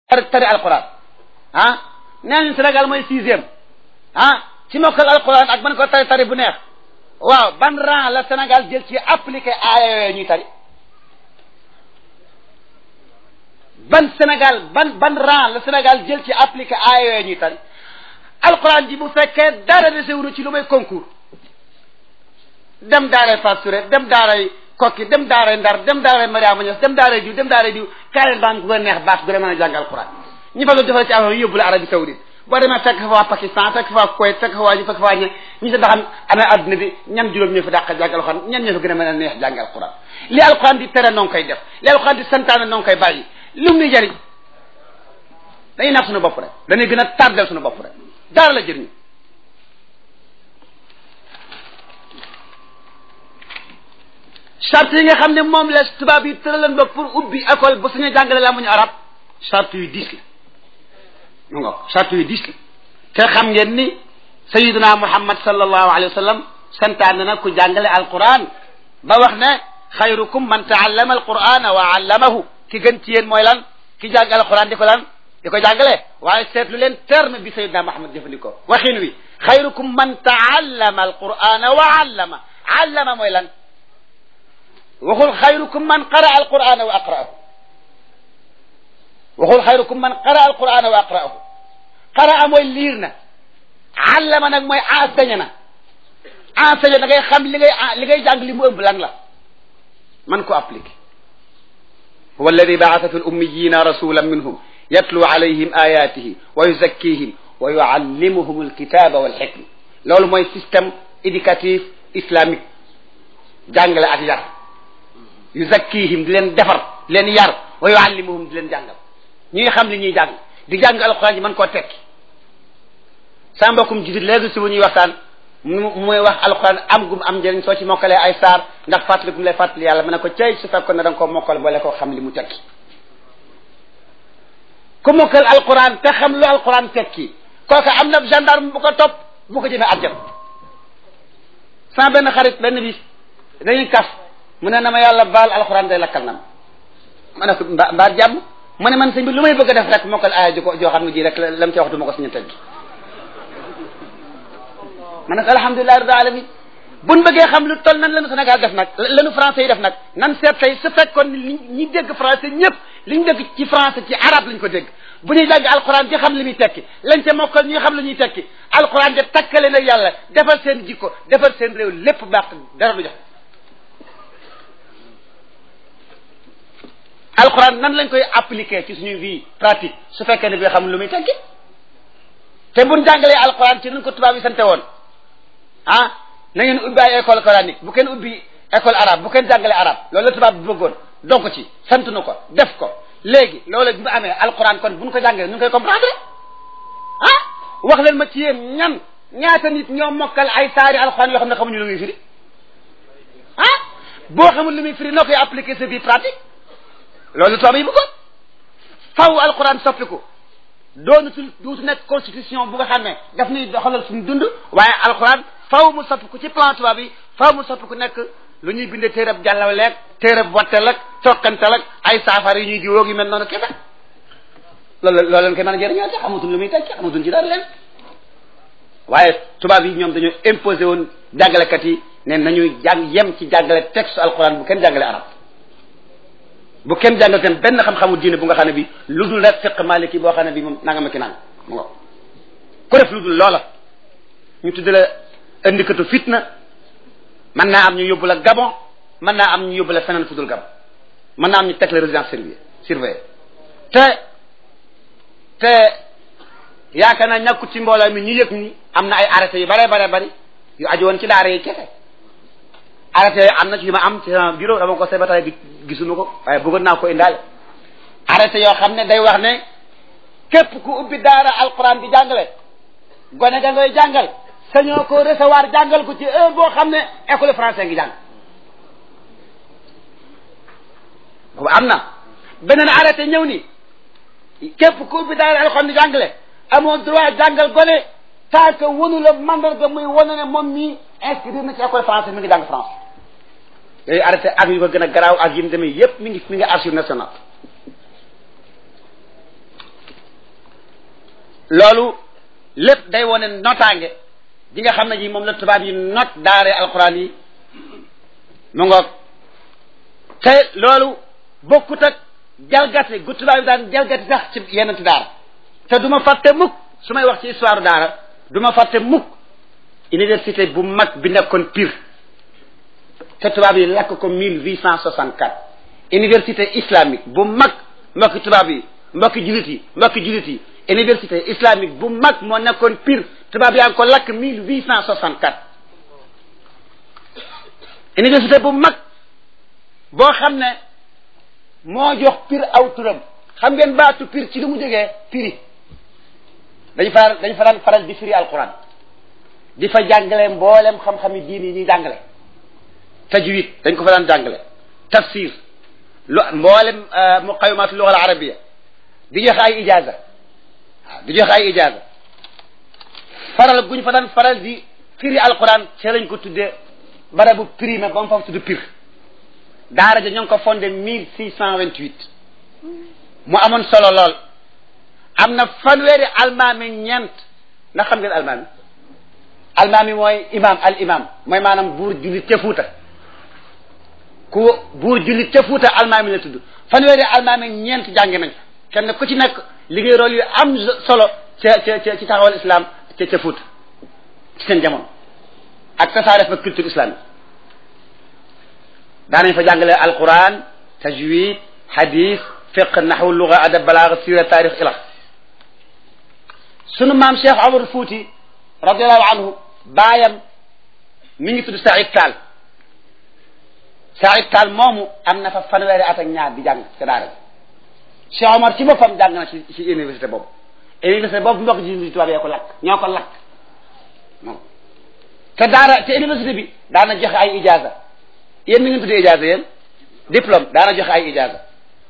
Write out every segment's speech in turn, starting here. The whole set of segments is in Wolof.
tari tari alquran ah nee nañ Sénégal mooy sixième ah ci mokkal alquran ak man ko tari tari bu neex waaw ban rang la Sénégal jël ci appliqué aaya yooyu ñuy tari ban Sénégal ban ban rang la Sénégal jël ci appliqué aaya yooyu ñuy tari alquran ji bu fekkee dara desewunu ci lu may concours dem daaray Fass Touré dem daaray kokki dem daaray Ndar dem daaray Mariama Niass dem daaray diw dem daaray diw kaareel baa gu neex baat gu mën a jàng alquran ñi fa la defal ci affaire yóbbu la Arabie Saoudite boo demee fekk fa waa Pakistan fekk fa waa Kuwait fekk fa waa ñu fekk fa waa ñe ñi sa daxam amee adduna bi ñan juróom ñoo fa dàq jàng alquran ñan ñoo fa gën a mën a neex jàng alquran li alquran di tere noo ngi koy def li alquran di santaane noo ngi koy bàyyi lu mu ni jëriñ dañuy nax suñu bopp rek dañuy gën a tardel suñu bopp rek dara la jëriñu charte yi nga xam ne moom la tubaab yi tëralan ba pour ubbi école ba suñu jàngale la muñu arab charte yu diis la mu nga charte yu diis la te xam ngeen ni sayiduna muhammad sallallahu alayhi wa sallam santaane na ku jàngale alquran ba wax ne xayrukum man taallama alqurana wa allamahu ki gën ci yéen mooy lan ki jàng alquran di ko lan di ko jàngale waaye seetlu leen terme bi sayiduna muhammad jëfandikoo waxin wi xayrukum man taallama alqurana wa allama allama mooy lan waxul xayrukum man qara alqurana wa aqra'ahu waxul xayrukum man qara alqurana wa aqra'ahu qara mooy liir na allama nag mooy enseigné na enseigné da ngay xam li ngay li ngay jàng li mu ëmb lan la man ko appliqué huwa alladi baasa fi lummiyina rasulan minhum yatlu alayhim ayatihi wa yuzakkihim wa yuallimuhum alkitaba walxikma loolu mooy système éducatif islamique jàngale ak yar yuzakkihim di leen defar di leen yar wa yuallimuhum di leen jàngal ñuy xam li ñuy jàng di jàng alquran ji mën koo tekki sa mbokkum jisit léegi suba ñuy waxtaan mu muy wax alquran am gum am njëriñ soo ci mokkalee ay saar ndax fàttali gum lay fàttali yàlla mën ne ko cey su fekkoon ne da nga koo mokkal boole koo xam li mu tekki ku mokkal alquran te xam lu alquran tekki kooka am na gendarme bu ko topp bu ko jëmee àjjana sama benn xarit benn bis dañuy kaf mu ne na ma yàlla baal alxuraan day lakkal na ma ma ne ko mba mbaa jàmm mu ne man sëñ bi lu may bëgg a def rek mokkal aaya ji ko joo xam ne ji rek lam ci wax du ma ko suñu tëgg ma ne ko alhamdulilahi rabbil alamin buñ bëggee xam lu toll nan lanu Sénégal def nag lanu français yi def nag nan seet tey su fekkoon ni ñi dégg français ñëpp li ñu dégg ci français ci arabe lañ ko dégg bu ñuy jàng alxuraan di xam li muy tekki lañ ca mokkal ñuy xam li ñuy tekki alxuraan de takkale nag yàlla defal seen jikko defal seen réew lépp baax dara du jox alquran nan lañ koy appliquer ci suñu vie pratique su fekkee ne bi xam lu muy tekki te buñ jàngalee alquran ci nun ko tubaab yi sante woon ah na ngeen ubbi ay école coranique bu kenn ubbi école arabe bu kenn jàngalee arabe loolu la tubaab bi bëggoon donc ci sant nu ko def ko léegi loolu bi mu amee alquran kon buñ ko jàngalee nu ngi koy comprendre ah wax leen ma ci yéen ñan ñaata nit ñoo mokkal ay saari alquran yoo xam ne xamuñu lu muy firi ah boo xamul lu muy firi noo koy appliquer sa vie pratique loolu tubaab yi bëggoon faw alquran soppiku doonutul duutu nekk constitution bu nga xam ne daf ñuy doxalal suñu dund waaye alquran faw mu soppiku ci plan tubaab yi faw mu soppiku nekk lu ñuy bindee téerab jàllawleeg téerab wattel ak toqantal ak ay saafara yu ñuy jiwoog yu mel noonu kese loolu loolu leen koy mën a jëriñoo te xamatuñ lu muy tekki xamatuñ ci dara leen waaye tubaab yi ñoom dañoo imposé woon jàngalekat yi ne nañuy jàng yem ci jàngale texte alquran bu kenn jàngale arab bu kenn jàngal seen benn xam-xamu diine bu nga xam ne bi lu dul rek fiq maliki boo xam ne bi moom nanga ma ki nang mu nga ku def lu dul loola ñu tudd la indikatu fitna mën naa am ñu yóbbu la gabon mën naa am ñu yóbbu la feneen fu dul gabon mën naa am ñu teg la résidence surveillée surveillée te te yaakaar naa ñàkkut ci mbooloo mi ñu yëg ni am na ay arrêté yu bare bare bari yu aju woon ci daara yi kese arrêté yooyu am na ci yu ma am ci sama bureau dama ko seet ba tey gisuma ko waaye bëggoon naa ko indaale arrêté yoo xam ne day wax ne képp ku ubbi daara alquran di jàngale gone da ngay jàngal sañoo ko recevoir jàngal ko ci heure boo xam ne école français ngi jàng boobu am na beneen arrêté ñëw ni képp ku ubbi daara alquran di jàngale amoo droit jàngal gone tant que wonu la mandarga muy wane ne moom mii inscrire na ci école français mi ngi jàng France yooyu arrêté ak yu ko gën a garaaw ak yi mu demee yépp mi ngi mi ngi archive nationale loolu lépp day wone notaange di nga xam ne ji moom la tubaab yi not daare alquran yi mu ngoog te loolu bokkut ak jalgati gu tubaab yi daan jalgati sax ci yenn daara te du ma fàtte mukk su may wax ci histoire daara du ma fàtte mukk université bu mag bi nekkoon Pire te tubaab yi lakk ko mille huit cent soixante quatre université islamique bu mag mbokki tubaab yi mbokki julit yi mbokki julit yi université islamique bu mag moo nekkoon Pire tubaab yaa ngi ko lakk mille huit cent soixante quatre université bu mag boo xam ne moo jox Pire aw turam xam ngeen baatu Pire ci li mu jógee Pire dañ faral dañ faral faral di firi alquran di fa jàngale mboolem xam-xami diin yi ñuy jàngale tajwid dañ ko fa daan jàngale tafsir lu mboolem muqawimat lugha al arabia di joxe ay ijaza waaw di joxe ay ijaza faral guñ fa daan faral di firi alquran ci lañ ko tuddee barabu primé ba mu fa tudd Pire daara ja ñoo ngi ko fondé mille six cent vingt huit mu amoon solo lool am na fanweeri almaami ñeent ndax xam ngeen almaami almaami mooy imam al imam mooy maanaam buur jullit ca Fuuta ku buur jullit ca Fuuta almaami la tudd fanweeri almaami ñeent jàngi nañ kenn ku ci nekk liggéey rôle yu am solo ca ca ca ci taxawal islam ca ca Fuuta ci seen jamono ak tasaare fa culture islamique daanañ fa jàngale alquran tajwid hadith fiq naxwu luga adab balaaga sira taarix ila sunu maam Cheikh Omar Fouti radiallahu anhu baayam mi ngi tudd Saïd Taal Saïd Taal moomu am na fa fanweeri at ak ñaar di jàng ca daara Cheikh Omar ci boppam jàng na ci ci université boobu université boobu mbokk ji tubaab yee ko lakk ñoo ko lakk te daara te université bi daana joxe ay ijaza yéen mi ngi tuddee ijaza yéen diplôme daana joxe ay ijaza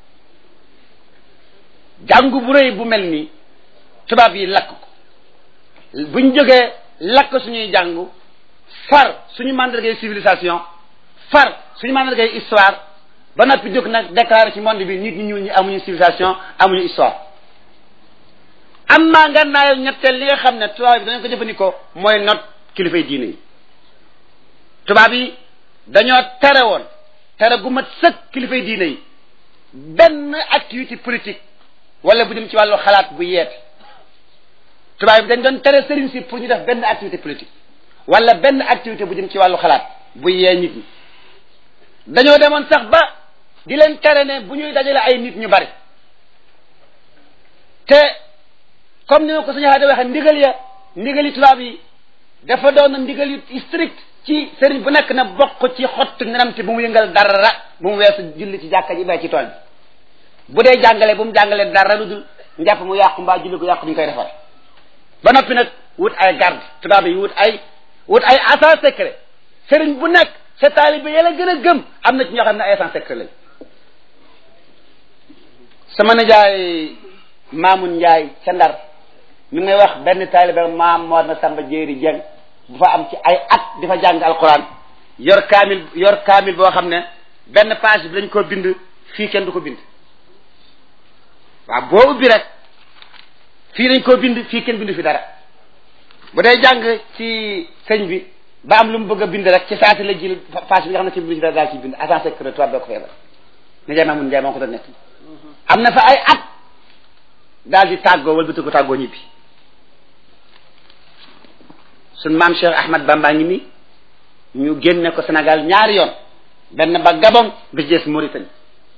jàngu bu rëy bu mel nii tubaab yi lakk ko buñ jógee lakk suñuy jàngu far suñu mandargay civilisation far suñu mandargay histoire ba noppi jóg nag déclaré ci monde bi nit ñi ñuul ñi amuñu civilisation amuñu histoire am maa nga naayal ñetteel li nga xam ne tubaab yi dañoo ko jëfandikoo mooy not kilifay diine yi tubaab yi dañoo tere woon tere gu mat sëkk kilifay diine yi benn activité politique wala bu dem ci wàllu xalaat bu yeete tubaab bi dañ doon tere sëriñ si pour ñu def benn activité politique wala benn activité bu jëm ci wàllu xalaat bu yee nit ñi dañoo demoon sax ba di leen tere ne bu ñuy dajale ay nit ñu bari te comme ni ma ko suñu xaade waxee ndigal ya ndigali tubaab yi dafa doon na ndigal yu strict ci sëriñ bu nekk na bokk ci xottu nenam te bu mu yëngal dara bu mu weesu julli ci jàkka ji bay ci tool bi bu dee jàngale bu mu jàngalee dara lu dul njàpp mu yàqu mbaa julli ko yàqu ñu koy defar ba noppi nag wut ay garde tubaab yi wut ay wut ay agent secret sëriñ bu nekk sa taalibe yàlla gën a gëm am na ci ñoo xam ne ay agent secret lañ sama nijaay Maamun Njaay ca Ndar mi ngay wax benn taalibe maam moo na Samba Jéeri Jeng bu fa am ci ay at di fa jàng alquran yor kaamil yor kaamil boo xam ne benn page bi dañ ko bind fii kenn du ko bind waaw boo ubbi rek fii dañ koo bind fii kenn bindu fi dara bu dee jàng ci sëñ bi ba am lu mu bëgg a bind rek ci saati la jël page bi nga xam ne ci bindu si dara daal ci bind agent secret tubaab doo ko feebar ni jaay Maamun Njaay moo ko doon nekk am na fa ay at daal di tàggoo wala bëtu ko tàggoo ñibbi suñ maam Cheikh Ahmad Bamba ngi nii ñu génne ko Sénégal ñaari yoon benn ba Gabon bi ci des Mauritanie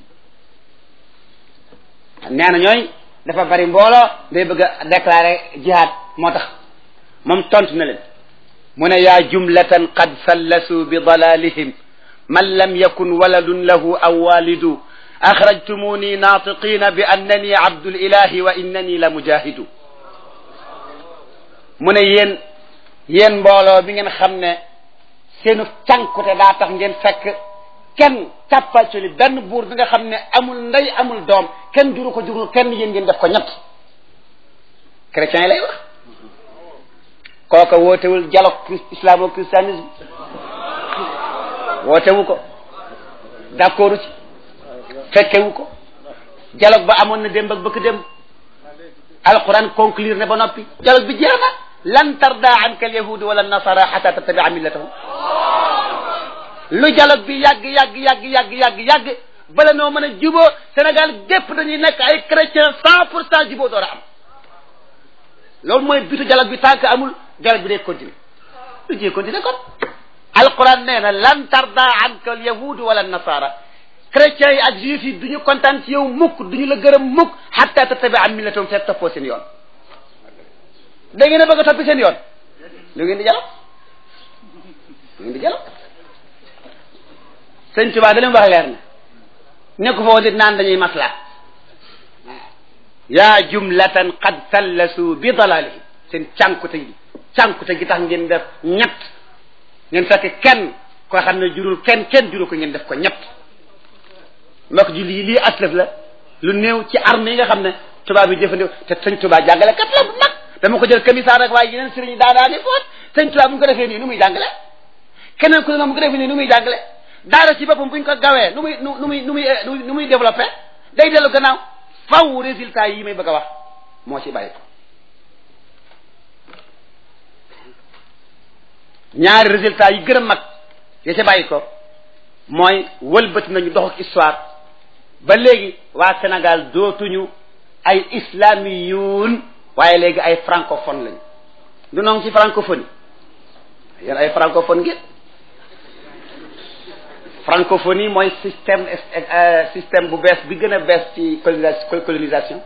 nee na ñooy dafa bari mbooloo day bëgg a déclarer jihad moo tax moom tontu na leen mu ne yaa jumlatan qad fallasu bi dalalihim man lam yakun waladun lahu aw walidu axrajtumuni naatiqina bi annani abdul ilahi wa innani la mujahidu mu ne yéen yéen mbooloo bi ngeen xam ne seenu cànkute daa tax ngeen fekk kenn càppacoli benn buur bi nga xam ne amul ndey amul doom kenn juru ko jurul kenn yéen ngeen def ko ñett chrétiens yi lay wax kooka wootewul dialogue islamo christianisme wootewu ko d'accordu ci fekkewu ko dialogue ba amoon na démb ak bëkk démb alquran conclure ne ba noppi dialogue bi jeex na lan tarda anka al yahudu wala nasara xata tattabia millatahum lu dialogue bi yàgg yàgg yàgg yàgg yàgg yàgg bala noo mën a juboo Sénégal gépp dañuy nekk ay chrétien cent pour cent juboo door a am loolu mooy bitu dialogue bi tant que amul dialogue bi day continuer lu jee continuer kon alquran nee na lan tarda anka al yahudu wala nasara chrétiens yi ak juifs yi du ñu kontaan ci yow mukk du ñu la gërëm mukk xatta tattabia millatahum fekk toppoo seen yoon da ngeen a bëgg a toppi seen yoon lu ngeen di dialogue lu ngeen di dialogue sëñ Tuba da leen wax leer na nekk foofu di naan dañuy masla yaa jumlatan qad sallasu bi dalalihim seen cànkute gi cànkute gi tax ngeen def ñett ngeen fekk kenn koo xam ne jurul kenn kenn jurul ko ngeen def ko ñett mbokk ji lii lii aslëf la lu néew ci arme yi nga xam ne tubaab yi jëfandikoo te sëñ Tuba jàngale kat la bu mag dama ko jël commissaire rek waaye yeneen sëriñ daa daa ni foot sëñ Tuba bu ñu ko defee nii nu muy jàngale keneen ku ne bu ko defee nii nu muy jàngale daara ci boppam bu ñu ko gawee nu muy nu nu muy nu muy nu muy développé day dellu gannaaw faw résultat yi may bëgg a wax moo ci bàyyi ko ñaari résultat yi gën a mag ya ca bàyyi ko mooy wëlbati nañu dox ak histoire ba léegi waa Sénégal dootuñu ay islamiyuun waaye léegi ay francophone lañu du noonu ci francophonie yéen ay francophone ngeen francophonie mooy système système bu bees bi gën a bees ci colonisation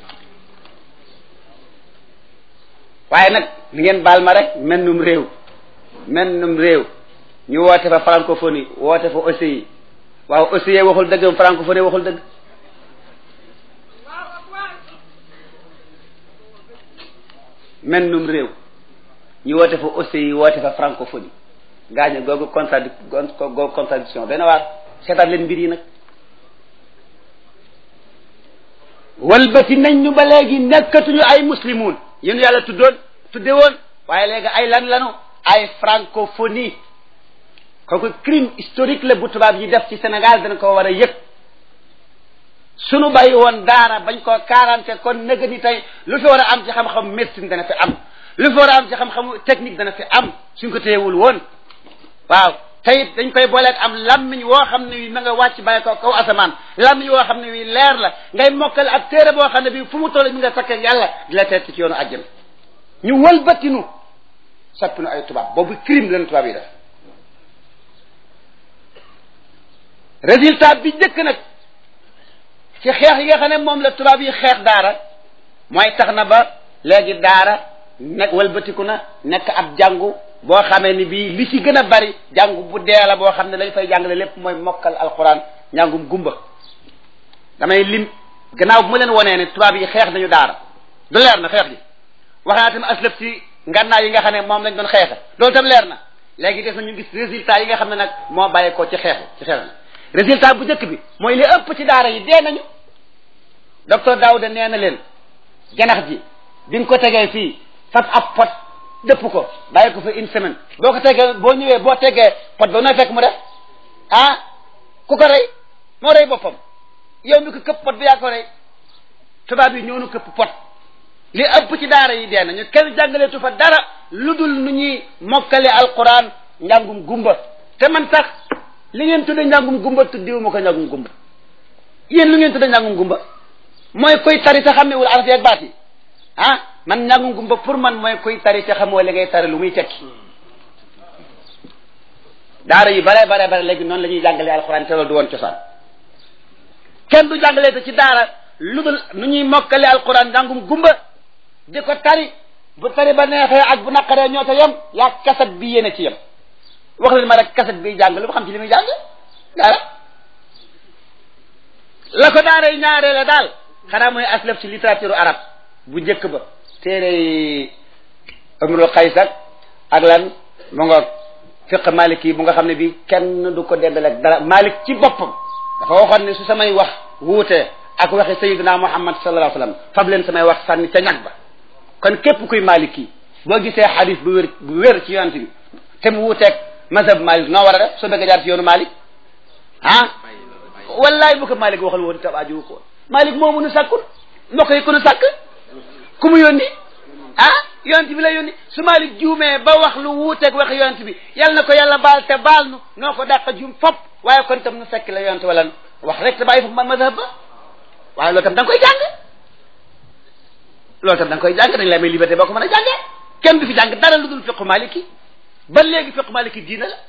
waaye nag ni ngeen baal ma rek mennum réew mennum réew ñu woote fa francophonie woote fa OCI waaw OCI waxul dëgg francophonie waxul dëgg mennum réew ñu woote fa OCI woote fa francophonie gaañu googu contradi googu contradiction dana waar seetaat leen mbir yi nag walbati nañ ñu ba léegi nekkatuñu ay muslimun yéen yàlla tuddoon tudde woon waaye léegi ay lan lanu ay francophonie kooku crime historique la bu tubaab yi def ci Sénégal dana ko war a yëg sunu bàyyi woon daara bañ koo quarante kon nëga ni tey lu fi war a am ci xam-xam médecine dana fi am lu fi war a am ci xam-xamu technique dana fi am suñ ko téyewul woon waaw te it dañ koy booleeg am lammiñ woo xam ne wi ma nga wàcc bàyyi ko kaw asamaan lammiñ woo xam ne wi leer la ngay mokkal ab téere boo xam ne bi fu mu toll mi nga sakke yàlla di la teet ci yoonu àjjana ñu wëlbatinu soppinu ay tubaab boobu crime leen tubaab yi def résultat bi njëkk nag ci xeex yi nga xam ne moom la tubaab yi xeex daara mooy tax na ba léegi daara nekk wëlbatiku na nekk ab jàngu boo xamee ni bii li ci gën a bari jàngu bu dee la boo xam ne lañ fay jàngale lépp mooy mokkal alquran njàngum gumba damay lim gannaaw bu ma leen wonee ne tubaab yi xeex nañu daara du leer na xeex ji wax naa tam aslëf ci ngànnaay yi nga xam ne moom lañ doon xeexa loolu tam leer na léegi des na ñu gis résultat yi nga xam ne nag moo bàyyi ko ci xeexu ci xeex na résultat bu njëkk bi mooy li ëpp ci daara yi dee nañu docteur Daouda nee na leen janax ji bi nga ko tegee fii fab ab pot dëpp ko bàyyi ko fa une semaine boo ko tegee boo ñëwee boo tegee pot ba nooy fekk mu def ah ku ko rey moo rey boppam yow mi ko këpp pot bi yaa ko rey tubaab yi ñoonu këpp pot li ëpp ci daara yi dee nañu kenn jàngaleetu fa dara lu dul nu ñuy mokkale alquran njàngum gumba te man sax li ngeen tudde njàngum gumba tuddiwu ma ko njàngum gumba yéen lu ngeen tudde njàngum gumba mooy koy tari te xamewul araf yi ak baat yi ah man njàngum gumba pour man mooy koy tari te xamoo li ngay tari lu muy tekki daara yi bare bare bare léegi noonu la ñuy jàngalee alxuraan te loolu du woon cosaan kenn du jàngalee te ci daara lu dul nu ñuy mokkale alxuraan njàngum gumba di ko tari bu tari ba neexee ak bu naqaree ñoo ta yem yaa kaset bi yéene ci yem wax leen ma rek kaset bi jàng lu ma xam ci li muy jàng daara la ko daara yi ñaaree la daal xanaa mooy aslaf ci littérature arabe bu njëkk ba téere Umrul Qays ak lan mu ngoog fiq Malik yi bu nga xam ne bi kenn du ko dendaleeg dara Malik ci boppam dafa waxoon ne su samay wax wuutee ak waxi Sayyidina Muhammad sallallahu alayhi wa sallam fab leen samay wax sànni ca ñag ba kon képp kuy Malik yi boo gisee xadis bu wér bu wér ci yonent bi te mu wuuteeg mazhab Malik noo war a def soo bëgg a jaar ci yoonu Malik ah wallaay bu ko Malik waxal woon tab aju ko Malik moomu nu sàkkul mbokk yi ku nu sàkk ku mu yónni ah yonent bi la yónni su Malik juumee ba wax lu wuuteeg wax yonent bi yal na ko yàlla baal te baal nu noo ko dàq juum fop waaye kon tam nu fekk la yonent wala wax rek te bàyyi fa mazhab ba waaye loolu tam da nga koy jàng loolu tam da nga koy jàng dañ la may liberté boo ko mën a jàngee kenn du fi jàng dara lu dul fiqu maliki ba léegi fiqu maliki diina la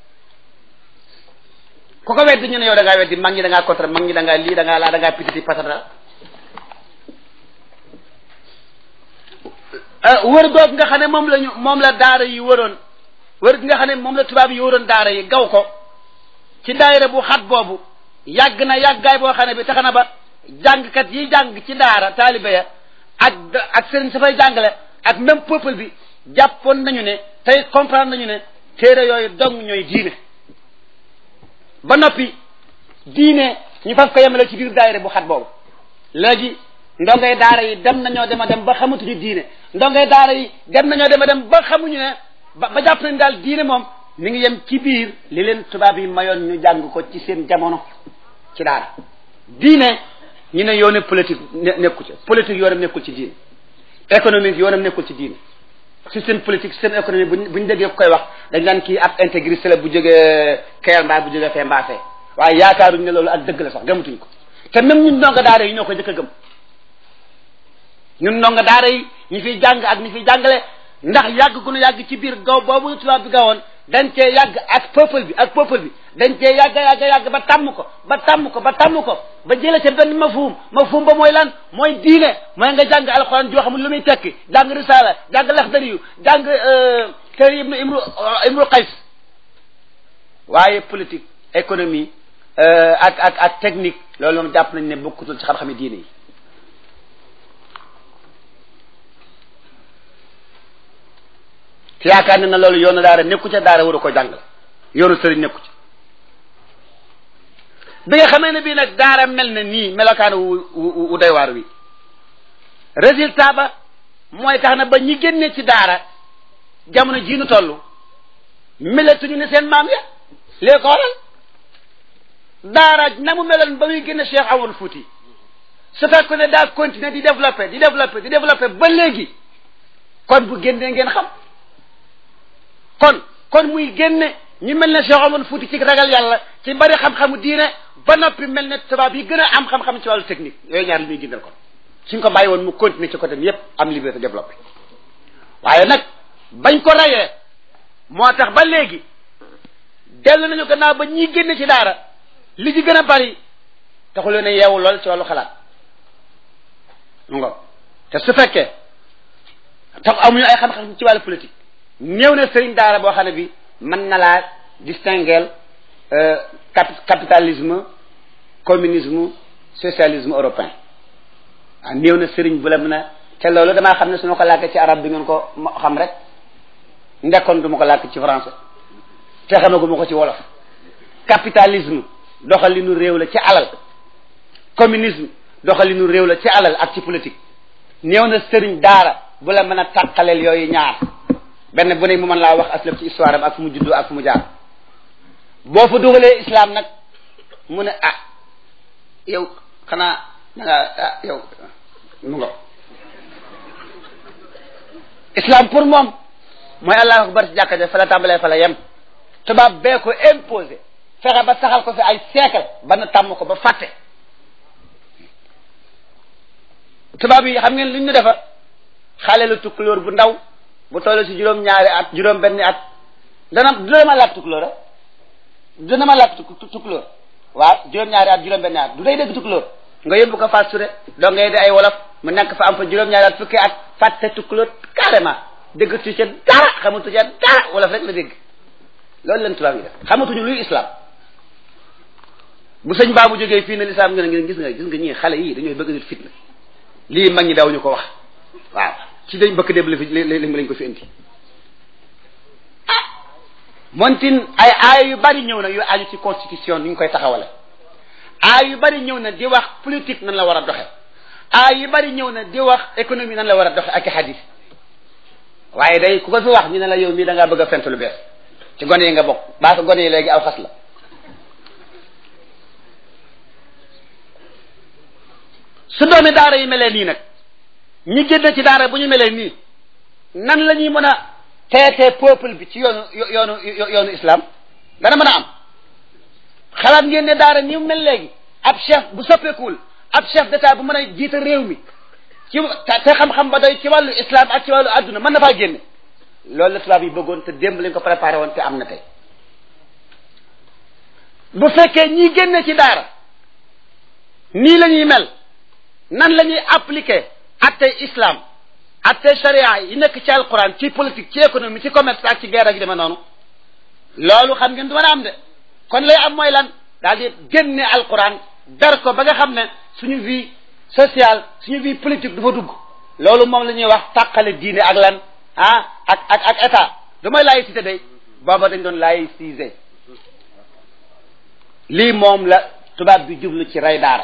ku ko weddi ñu ne yow da ngaa weddi mag ñi da ngaa contre mag ñi da ngaa lii da ngaa laa da ngaa pititi patata wër googu nga xam ne moom la ñu moom la daara yi wëroon wër gi nga xam ne moom la tubaab yi wëroon daara yi gaw ko ci daayira bu xat boobu yàgg na yàggaay boo xam ne bi tax na ba jàngkat yi jàng ci daara taalibe ya ak ak sëriñ sa fay jàngale ak même peuple bi jàppoon nañu ne tey comprendre nañu ne téere yooyu dong ñooy diine ba noppi diine ñu fas ko yemale ci biir daayira bu xat boobu léegi ndongay daara yi dem nañoo dem a dem ba xamatuñu diine ndongay daara yi dem nañoo dem a dem ba xamuñu ne ba ba jàpp nañ daal diine moom mi ngi yem ci biir li leen tubaab yi mayoon ñu jàng ko ci seen jamono ci daara diine ñu ne yoone politique nekku ci politique yoonam nekkul ci diine économique yoonam nekkul ci diine système politique système économique buñ buñ déggee koy wax dañ naan kii ab intégriste la bu jógee kayal mbaa bu jógee fee mbaa fee waaye yaakaaruñ ne loolu ak dëgg la sax gëmatuñ ko te même ñun ndonga daara yi ñoo ko jëkk a gëm ñun ndonga daara yi ñi fiy jàng ak ñi fiy jàngale ndax yàgg gu nu yàgg ci biir gaw boobu tubaab bi gawoon dañ cee yàgg ak peuple bi ak peuple bi dañ cee yàgg yàgg yàgg ba tàmm ko ba tàmm ko ba tàmm ko ba jële ca benn mafhum mafhum ba mooy lan mooy diine mooy nga jàng alxuraan joo xamul lu muy tekki jàng risaala jàng laxdari yu jàng kër ibnu imru imru qays waaye politique économie ak ak ak technique loolu moom jàpp nañ ne bokkutul ci xam-xami diine yi te yaakaar ne na loolu yoonu daara nekku ca daara waru ko jàng yoonu sëriñ nekku ca bi nga xamee ne bii nag daara mel na nii melokaan wu wu doy waar wi résultat ba mooy tax na ba ñi génne ci daara jamono jii nu toll melatuñu ne seen maam ya léegi ko waral daara na mu meloon ba muy génne Cheikh Amadou Fouti su fekkoon ne daa continuer di développer di développer di développer ba léegi kon bu génnee ngeen xam kon kon muy génne ñu mel ne Cheikh Omar Fouti ci ragal yàlla ci bari xam-xamu diine ba noppi mel ne tubaab yi gën a am xam-xam ci wàllu technique yooyu ñaar li muy gindal kon suñ ko bàyyi woon mu continuer ci côté yépp am liberté développé waaye nag bañ ko rayee moo tax ba léegi dellu nañu gannaaw ba ñiy génne ci daara li ci gën a bari taxu leen a yeewu lool ci wàllu xalaat ngo te su fekkee tax amuñu ay xam-xam ci wàllu politique néew na sëriñ daara boo xam ne bi mën na laa distinguer capitalisme communisme socialisme européen waaw néew na sëriñ bu la mën a te loolu damaa xam ne su ma ko làkkee ci arab bi ngeen ko xam rek ndekkoon du ma ko làkk ci français te xamagu ma ko ci wolof capitalisme doxalinu réew la ci alal communisme doxalinu réew la ci alal ak ci politique néew na sëriñ daara bu la mën a tàqaleel yooyu ñaar benn bu ne mu mën laa wax aslaf ci histoire am ak fu mu juddoo ak fu mu jaar boo fa dugalee islam nag mu ne ah yow xanaa da nga ah yow mu nga islam pour moom mooy allahu akbar ci jàkka ja fa la tàmbalee fa la yem tubaab bee ko imposé fexe ba saxal ko fi ay siècle ba na tàmm ko ba fàtte tubaab yi xam ngeen lu ñu defa xale lu tukkulóor bu ndaw bu toll ci juróom ñaari at juróom benni at dana dina ma làkk tukulóor a dina ma làkk tukulóor waaw juróom ñaari at juróom benni at du day dégg tukulóor nga yóbbu ko Fass Touré doo ngay di ay wolof mu nekk fa am fa juróom ñaari at fukki at fàtte tukulóor carrément dégg tu ca dara xamatu ca dara wolof rek la dégg loolu leen tubaab yi def xamatuñu luy islam bu sëñ baa bu jógee fii ne lislaam nga ne gis nga gis nga ñii xale yii dañooy bëgg nit fitna lii mag ñi daw ñu ko wax waaw ci dañ bëkk déb la fi lañ ko fi indi ah montin ay aaya yu bari ñëw na yu aju ci constitution ni ñu koy taxawale aaya yu bari ñëw na di wax politique nan la war a doxe aaya yu bari ñëw na di wax économie nan la war a doxe ak i hadis waaye day ku ko fi wax ñu ne la yow mii da ngaa bëgg a fent lu bees ci gone yi nga bokk baa ko gone yi léegi aw xas la su doomi daara yi melee nii nag ñi génn ci daara bu ñu melee nii nan la ñuy mën a teetee peuple bi ci yoonu yoonu yoonu islam dana mën a am xalaat ngeen ne daara ni mu mel léegi ab chef bu soppeekuwul ab chef d'état bu mën a jiite réew mi ci te xam-xam ba doy ci wàllu islam ak ci wàllu adduna mën na faa génne loolu la tubaab yi bëggoon te démb lañ ko préparé woon te am na tey bu fekkee ñi génne ci daara nii la ñuy mel nan la ñuy appliquer attey islam attey sharia yi nekk ci alquran ci politique ci économie ci commerce ak ci guerre ak yu demee noonu loolu xam ngeen du mën a am de kon lay am mooy lan daal di génne alquran dar ko ba nga xam ne suñu vie sociale suñu vie politique du fa dugg loolu moom la ñuy wax tàqale diine ak lan ah ak ak ak état du mooy laïcité day booba dañ doon laïciser lii moom la tubaab bi jublu ci rey daara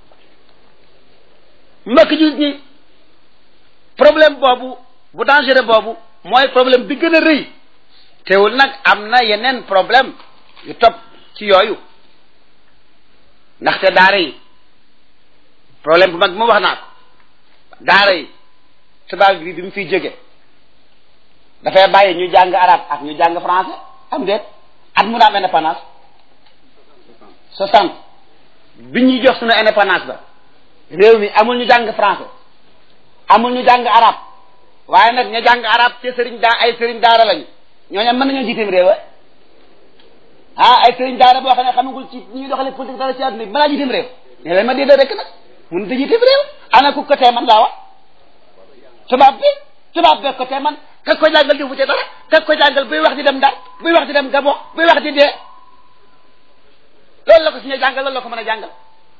mbokk ji ñi problème boobu bu dangereux boobu mooy problème bi gën a rëy teewul nag am na yeneen problème yu topp ci yooyu ndaxte daara yi problème bu mag bi ma wax naa ko daara yi tubaab bi bi mu fiy jóge dafay bàyyi ñu jàng arabe ak ñu jàng français am déet at mu daam indépendance soixante bi ñuy jox suñu indépendance ba réew mi amul ñu jàng français amul ñu jàng arabe waaye nag ñu jàng arabe te sëriñ daa ay sëriñ daara lañu ñooñu mën nañoo jiiteem réew ah ay sëriñ daara boo xam ne xamagul ci ñuy doxalee politique dara ci àdduna bi balaa jiiteem réew ne leen ma déedéet rek nag mun da jiiteem réew ana ku ko tee man laa wax tubaab bi tubaab bee ko tee man kag ko jàngal di fu ci dara kag ko jàngal buy wax di dem Ndar buy wax di dem Gabon buy wax di dee loolu la ko suñu jàngal loolu la ko mën a jàngal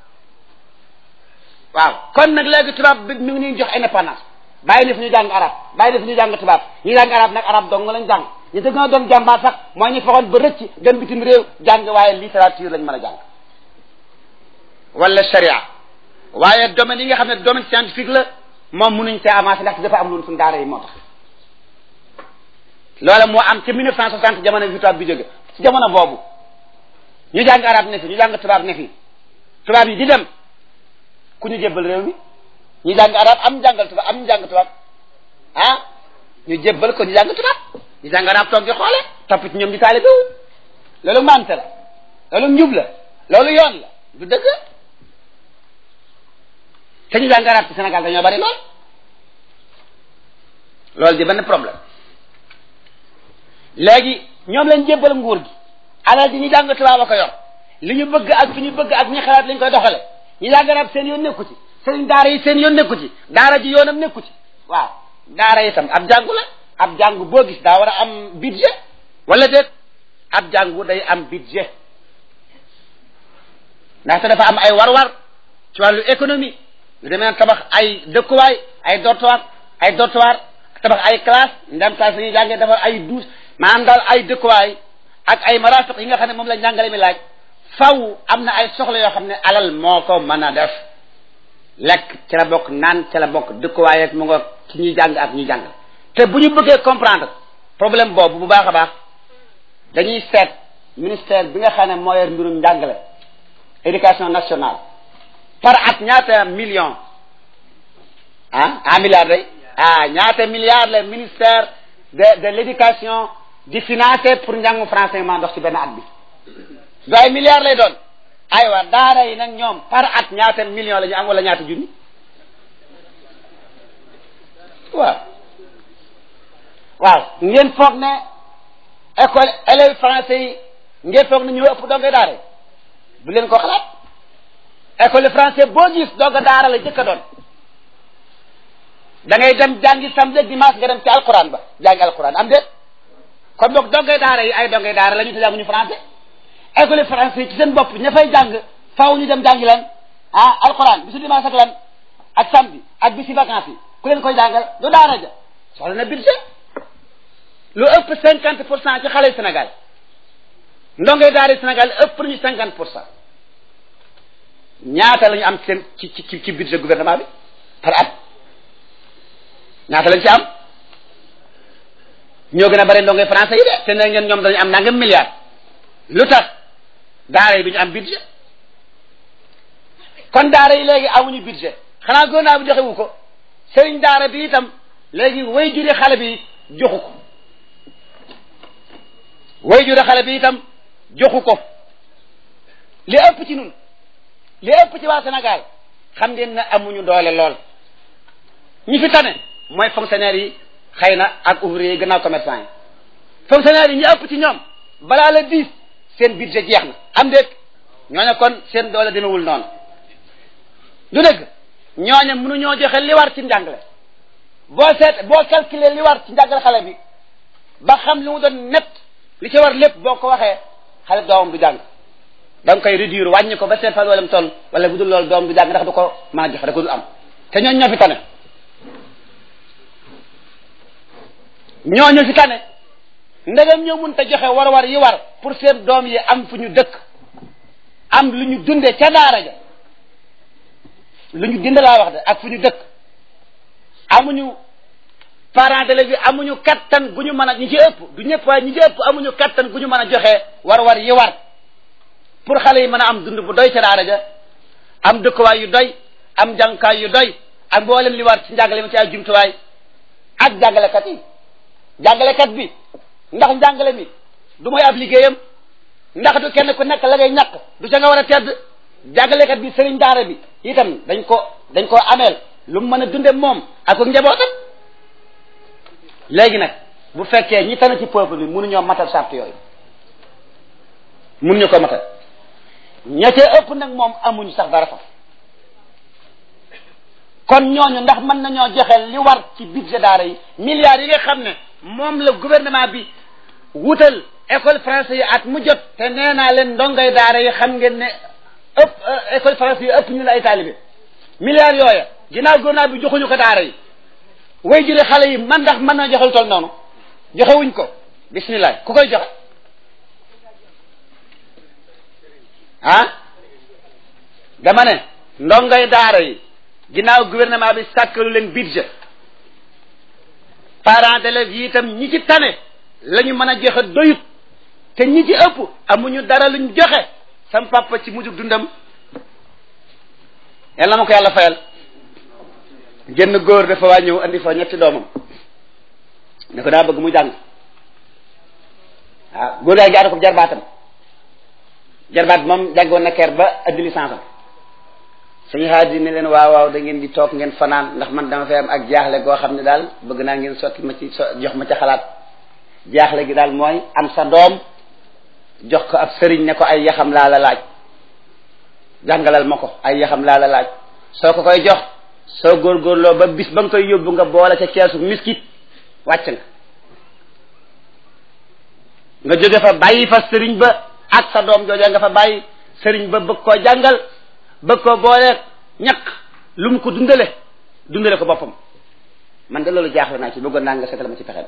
waaw kon nag léegi tubaab bi mi ngi ñuy jox indépendance bàyyi na fi ñu jàng arab bàyyi na fi ñu jàng tubaab ñu jàng arab nag arab dong lañ jàng ñu dëgg na doon jàmbaar sax mooy ñu faxoon ba rëcc dem bitim réew jàng waaye littérature lañ mën a jàng wala sharia waaye domaine yi nga xam ne domaine scientifique la moom mënuñ see avancé ndax dafa am loolu suñu daara yi moo tax loola moo am ci 1960 jamono bi tubaab bi jóge ci jamono boobu ñu jàng arab ne fi ñu jàng tubaab ne fi tubaab yi di dem ku ñu jébbal réew mi ñu jàng arab am jàngal tubaab am ñu jàng tubaab ah ñu jébbal ko ñu jàng tubaab ñu jàng arab toog di xoole topp ci ñoom di taalibe wu loolu mante la loolu njub la loolu yoon la du dëgg te ñu jàng arab ci Sénégal dañoo bari lool loolu di benn problème léegi ñoom lañ jébbal nguur gi alal ji ñu jàng tubaab a ko yor li ñu bëgg ak fi ñu bëgg ak ñi xalaat lañ koy doxale ñu jàng arab seen yoon nekku ci seen daara yi seen yoon nekku ci daara ji yoonam nekku ci waaw daara itam ab jàngu la ab jàngu boo gis daa war a am budget wala déet ab jàngu day am budget ndaxte dafa am ay war-war ci wàllu économie lu demee tabax ay dëkkuwaay ay dortoir ay dortoir tabax ay classe ndem classe la ñuy jàngee dafa ay douze maanaam daal ay dëkkuwaay ak ay marafiq yi nga xam ne moom la njàngale mi laaj faw am na ay soxla yoo xam ne alal moo ko mën a def lekk ci la bokk naan ci la bokk dëkkuwaay ak mu nga ci ñuy jàng ak ñuy jàng te bu ñu bëggee comprendre problème boobu bu baax a baax dañuy seet ministère bi nga xam ne moo yor mbirum njàngale éducation nationale par at ñaata million ah ah milliard day ah ñaata milliard le ministère de de l'éducation di financer pour njàngu français maa ndox ci benn at bi du ay milliards lay doon aywa daara yi nag ñoom par at ñaata million la ñu am wala ñaata junni waaw waaw ngeen foog ne école élèves français yi ngeen foog ne ñu ëpp donga daara bu leen ko xalaat école français boo gis donga daara la jëkk a doon da ngay dem jàngi samedi ak dimanche nga dem ci alquran ba jàngi alquran am déet kon boog dongay daara yi ay dongay daara la ñu te jànguñu français école français ci seen bopp ña fay jàng faaw ñu dem jàngi lan ah alquran bisu dimanche ak lan ak samedi ak bisi vacances yi ku leen koy jàngal du daara ja soxla na budget lu ëpp cinquante pour cent ci xale Sénégal ndongay daara Sénégal ëpp nañu cinquante pour cent ñaata la ñu am seen ci ci ci budget gouvernement bi par at ñaata lañ ci am ñoo gën a bari ndongay français yi de te ne ngeen ñoom dañu am nangam milliard lu tax daara yi bi ñu am budget kon daara yi léegi amuñu budget xanaa gouvernement bi joxe wu ko sëriñ daara bi itam léegi way juri xale bi joxu ko way juri xale bi itam joxu ko li ëpp ci nun li ëpp ci waa Sénégal xam ngeen ne amuñu doole lool ñi fi tane mooy fonctionnaire yi xëy na ak ouvrier yi gannaaw commerçant yi fonctionnaire yi ñi ëpp ci ñoom balaa la diis seen budget jeex na am déet ñooñu kon seen doole demewul noonu du dëgg ñooñu mënuñoo joxe li war ci njàngale boo seet boo calculer li war ci njàngale xale bi ba xam li mu doon net li ci war lépp boo ko waxee xale doomam du jàng da nga koy réduire wàññi ko ba seet fa dooleem toll wala bu dul loolu doom du jàng ndax du ko mën a joxe da ko dul am te ñooñu ñoo fi tane ñooñu fi tane ndegam ñoo mun te joxe war-war yi war pour seen doom yi am fu ñu dëkk am lu ñu dunde ca daara ja lu ñu dinde laa wax de ak fu ñu dëkk amuñu parents d'élèves yi amuñu kattan gu ñu mën a ñi ci ëpp du ñëpp waaye ñi ci ëpp amuñu kattan gu ñu mën a joxe war-war yi war pour xale yi mën a am dund bu doy ca daara ja am dëkkuwaay yu doy am jàngukaay yu doy ak mboolem li war ci njàngale mi ci ay jumtuwaay ak jàngalekat yi jàngalekat bi ndax njàngale mi du mooy ab liggéeyam ndax du kenn ku nekk la ngay ñàkk du ca nga war a tedd jàngalekat bi sëriñ daara bi itam dañ ko dañ koo ameel lu mu mën a dunde moom ak ak njabootam léegi nag bu fekkee ñi tane ci peuple bi mënuñoo matal sart yooyu mënuñu ko matal ña ca ëpp nag moom amuñu sax dara fa kon ñooñu ndax mën nañoo joxe li war ci budget daara yi milliards yi nga xam ne moom la gouvernement bi wutal école français yi at mu jot te nee naa leen ndongay daara yi xam ngeen ne ëpp école français yi ëpp ñu la ay taalibe milliards yooya ginnaaw gouvernement bi joxuñu ko daara yi way jële xale yi man ndax mën na joxe lu toll noonu joxewuñ ko bismillah ku koy joxe ah dama ne ndongay daara yi ginnaaw gouvernement bi sàkkalu leen budget parents d'élèves yi itam ñi ci tane la ñu mën a joxe doyut te ñi ci ëpp amuñu dara luñ joxe sam papa ci mujjug dundam yàlla ma ko yàlla fayal génn góor dafa waa ñëw andi fa ñetti doomam ne ko daa bëgg mu jàng waaw góor yaa ngi ko jarbaatam jarbaat moom jàngoon na keer ba addi licence am suñu xaaj ne leen waaw waaw da ngeen di toog ngeen fanaan ndax man dama fay am ak jaaxle goo xam ne daal bëgg naa ngeen sotti ma ci so jox ma ca xalaat jaaxle gi daal mooy am sa doom jox ko ab sëriñ ne ko ay yaxam laa la laaj jàngalal ma ko ay yaxam laa la laaj soo ko koy jox soo góorgóorloo ba bis ba nga koy yóbbu nga boole ca keesu miskit wàcc nga nga jóge fa bàyyi fa sëriñ ba ak sa doom jooja nga fa bàyyi sëriñ ba bëgg koo jàngal bëgg koo boole ñaq lu mu ko dundale dundale ko boppam man de loolu jaaxle naa ci bëggoon naa nga seetal ma ci pexem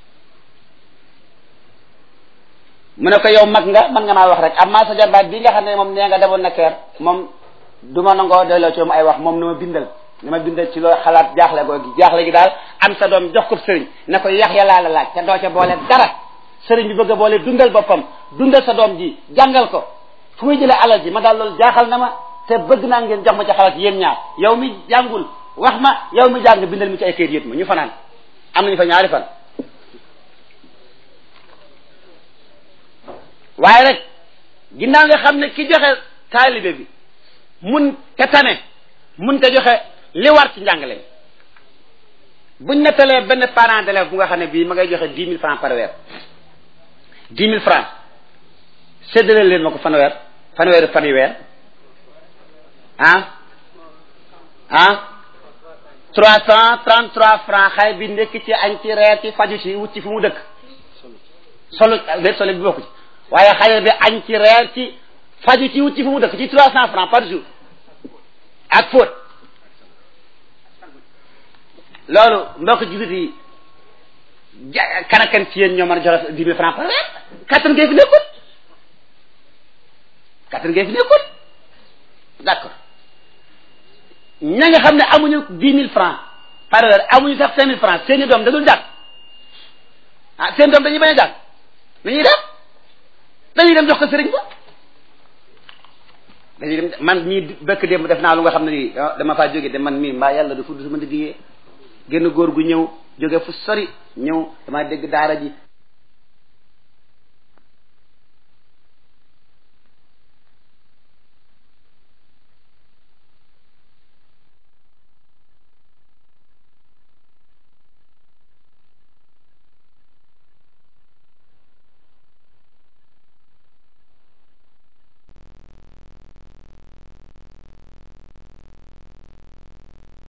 mu ne ko yow mag nga man nga maa wax rek amma sa jarbaat bii nga xam ne moom nee nga demoon na keer moom du ma nangoo doyloo ci moom ay wax moom na ma bindal na ma bindal ci loo xalaat jaaxle goo gi jaaxle gi daal am sa doom jox ko sëriñ ne ko yax ya laa la laaj te doo ca boole dara sëriñ bi bëgg a boole dundal boppam dundal sa doom ji jàngal ko fu muy jëlee alal ji ma daal loolu jaaxal na ma te bëgg naa ngeen jox ma ca xalaat yéen ñaar yow mi jàngul wax ma yow mi jàng bindal mi ci ay kayit yét ma ñu fanaan am nañu fa ñaari fan waaye rek ginnaaw nga xam ne ki joxe taalibe bi mun te tane mun te joxe li war ci njàngale buñ nettalee benn parent d'élève bu nga xam ne bii ma ngay joxe dix mille francs par weer dix mille francs séddale leen ma ko fanweer fanweeri fan yu weer ah ah trois cent trente trois francs xale bi ndekki ci añ ci reer ci faju ci wut ci fu mu dëkk solo déet solo bi bokku ci waaye xale bi añ ci reer ci faju ci wut ci fu mu dëkk ci trois cent francs par jour ak fóot loolu mbokk jullit yi ja kanakan ci yéen ñoo mën a joxe dix mille francs par weer kattan ngeen fi nekkul kattan ngeen fi nekkul d'accord ña nga xam ne amuñu dix mille francs par weer amuñu sax cinq mille francs seeni doom da dul jàng ah seen doom dañuy bañ a jàng dañuy def dañuy dem jox ko sëriñ ba dañuy dem man mii bëkk démb def naa lu nga xam ne nii dama faa jóge de man mii mbaa yàlla du fudd sama ndigg génn góor gu ñëw jóge fu sori ñëw dama dégg daara ji